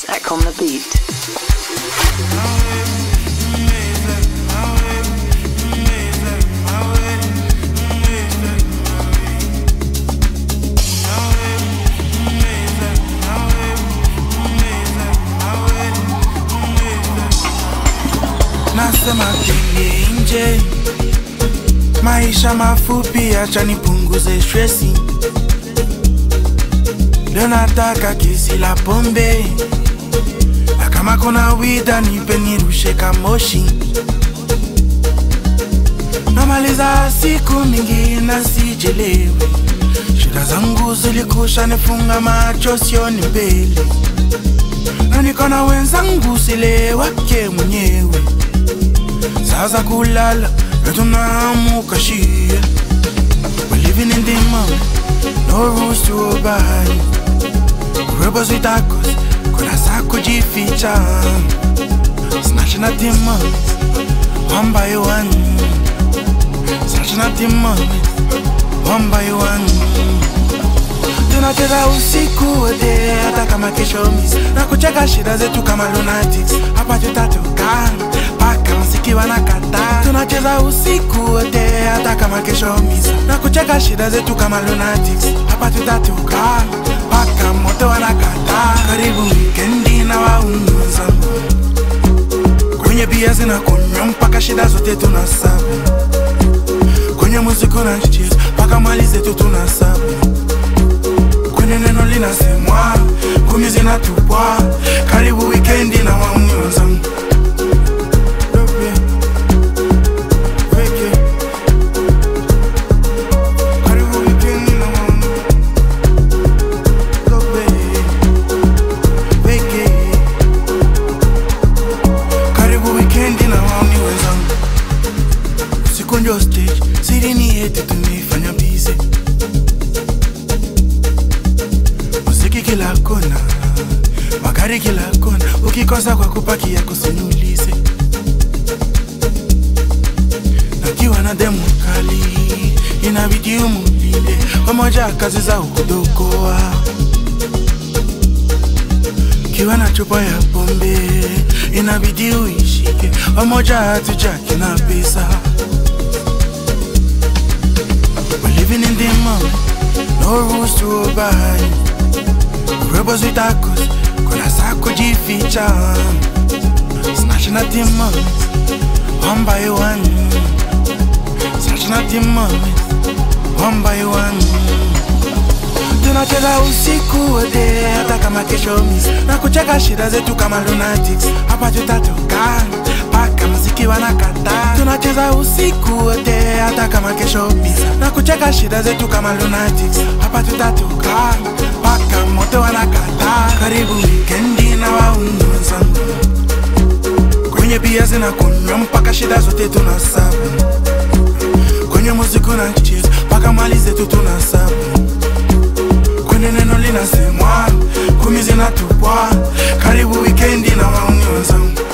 is Ek on the beat. nasema kwenye nje, maisha mafupi, acha nipunguze stresi. Leo nataka kesi la pombe, na kama kuna wida nipe nirushe kamoshi. Namaliza siku mingi na sijelewi, shida zangu zilikusha nifunga macho, sioni mbele, na niko na wenzangu sile wake mwenyewe sasa kulala na tunaamuka shia We're living in the moment, no rules to obey Rebels with tacos, kuna saa kujificha Snatching at the moments, one by one Snatching at the moments, one by one tunacheza usiku wote hata kama kesho miss na kucheka shida zetu kama lunatics hapa tutatoka paka mziki wanakata tunacheza usiku wote hata kama kesho miss na kucheka shida zetu kama lunatics hapa tutatoka paka moto wanakata karibu wikendi na waunguza kwenye bia zinakunywa mpaka shida zote tunasabu kwenye muziki unacheza mpaka mali zetu tunasabu kwenye neno linasemwa, kumi zinatupwa. Karibu wikendi na wauni wenzangu. Dope, weke. Karibu wikendi na wauni. Dope, weke. Karibu wikendi na wauni wenzangu. Usiku ndio stage, siri ni yetu tumeifanya busy. muziki kila kona, magari kila kona, ukikosa kwa kupakia kusinulize. Nakiwa na demu kali, inabidi umulinde pamoja, kazi za ukudokoa. Kiwa na chupa ya pombe, inabidi uishike pamoja, hatujaki na pesa. We're living in the moment, no rules to obey. Rebels with tacos, kuna saa kujificha Snatching at the moments, one by one Snatching at the moments, one by one tunacheza usiku wote hata kama kesho miss na kucheka shida zetu kama lunatics hapa tutatoka paka mziki wanakata tunacheza usiku wote hata kama kesho miss na kucheka shida zetu kama lunatics hapa tutatoka paka moto wanakata karibu wikendi na waungu wenzangu kwenye bia zinakunywa mpaka shida zote tunasabu kwenye muziki unacheza mpaka mali zetu tunasabu kwenye neno linasemwa, kumi zinatupwa. Karibu wikendi na wauni wenzangu.